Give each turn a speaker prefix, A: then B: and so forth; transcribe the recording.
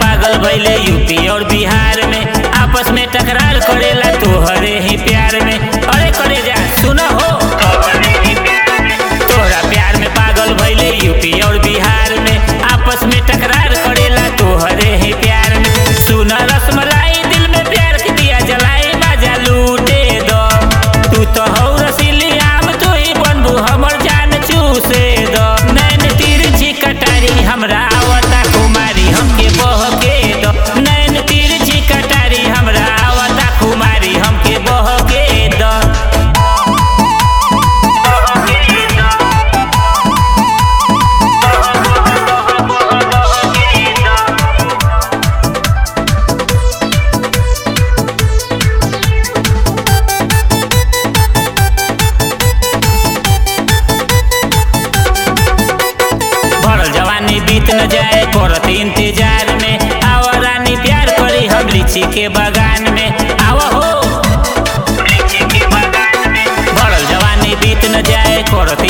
A: पागल भइले यूपी और बिहार में आपस में टकरार करेला तोहरे ही प्यार में अरे करे जा सुना हो तोहरा प्यार में पागल भइले यूपी और बिहार में आपस में टकरार करेला तोहरे ही प्यार में सुना रसमलाई दिल में प्यार के दिया जलाई बाजा लूटे दो तू तो हौ रसीली आम तू ही बनबू हमर जान चूसे दो नैन तिरछी कटारी हमरा आवता कुमारी हमके बहके दो नैन तिरछी कटारी हमरा आवता कुमारी हमके बहके दो भरल जवानी बीत न जाए करत इंतजार में आव रानी प्यार करी हम लीची के बगान में आव हो भरल जवानी बीत न जाए करत